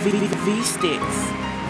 V Sticks.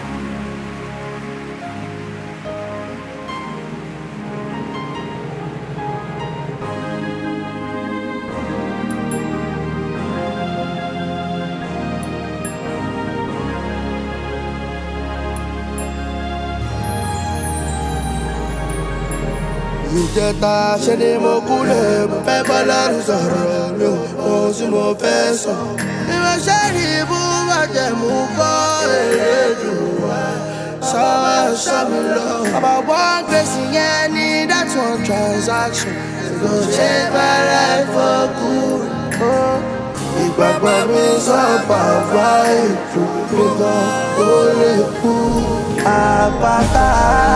ìjẹta ṣe ni mo kúlẹ̀ mo fẹ́ bá lọ́rùn sọ̀rọ̀ mi ò mọ ohun tí mo fẹ́ sọ. bí mo ṣe rí ibú bàjẹ́ mú bọ́ èrè dùn wá sọ sọ mi lọ. about one gbèsè yẹn ní that one transaction kò ṣe my life for good. Oh. ìgbàgbọ́ mi sọ bàbá ètò mi gan ó lè kú. àpáta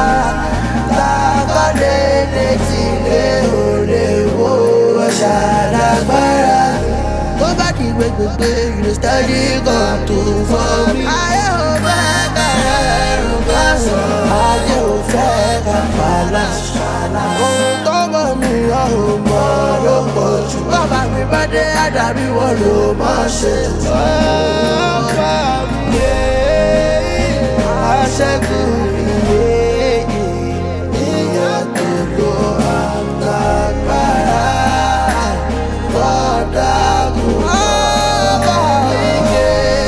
lákọ́lé létí lé òde wo ṣàlágbára. tó bá di gbẹgbẹgbẹ you dey steady come to for me. ayé ò fẹ́ ká ẹrù ká sọ. ayé ò fẹ́ ká pàlà ṣàlà. ohun tó mọ̀ mí ọ̀ ò mọ̀ ló pọ̀ jù. bàbá mi bá dé àdàbí wọn ló máa ṣe jù. ọba mi yé aṣẹ́gun ìyé èèyàn tó lo àtàgbára lọ́dàgùn ọba mi yé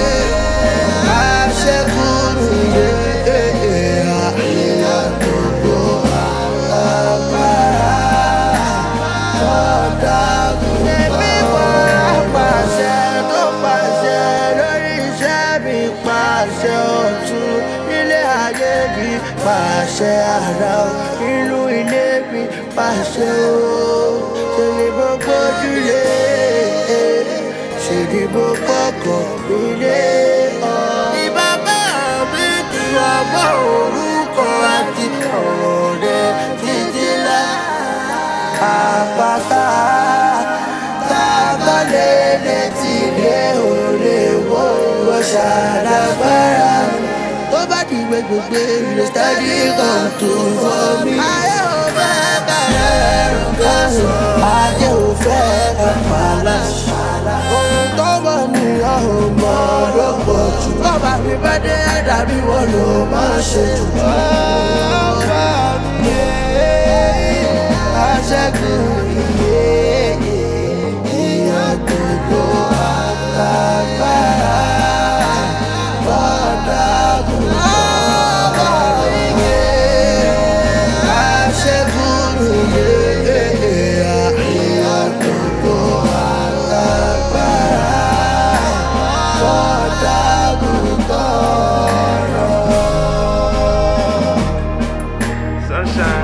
aṣẹ́gun ìyé èèyàn tó lo àtàgbára lọ́dàgùn ẹbí wọ́n pàṣẹ tó pàṣẹ lórí iṣẹ́ mi pàṣẹ ọ̀tún nílé ayé mi pàṣẹ ara o inú ilé mi pàṣẹ o ṣe ni mo gbójúlé ṣe ni mo kọ́kọ́ nílé ọ. ní bàbá mi ti ọmọ orúkọ àti ọ̀rẹ́ títí lá àpáta tábọ́lé létí lé òde wo wọ́n ṣàlágbára. tó bá di gbẹgbẹgbẹ ilé steady come to for me. ayé ò fẹ́ ká ẹrù ká sọ. ayé ò fẹ́ ká pàlà ṣàlà. ohun tó mọ̀ ní ọ̀hún mọ̀ ló pọ̀ jù. bàbá mi bá dé àdàbí wọn ló máa ṣe jù. ọba mi yé aṣẹ́gun ìyé èèyàn tó lo àtàgbára lọ́dàgùn ọba ìyé aṣẹ́gun ìyé èèyàn tó lo àtàgbára lọ́dàgùn tọrọ. Sunshine.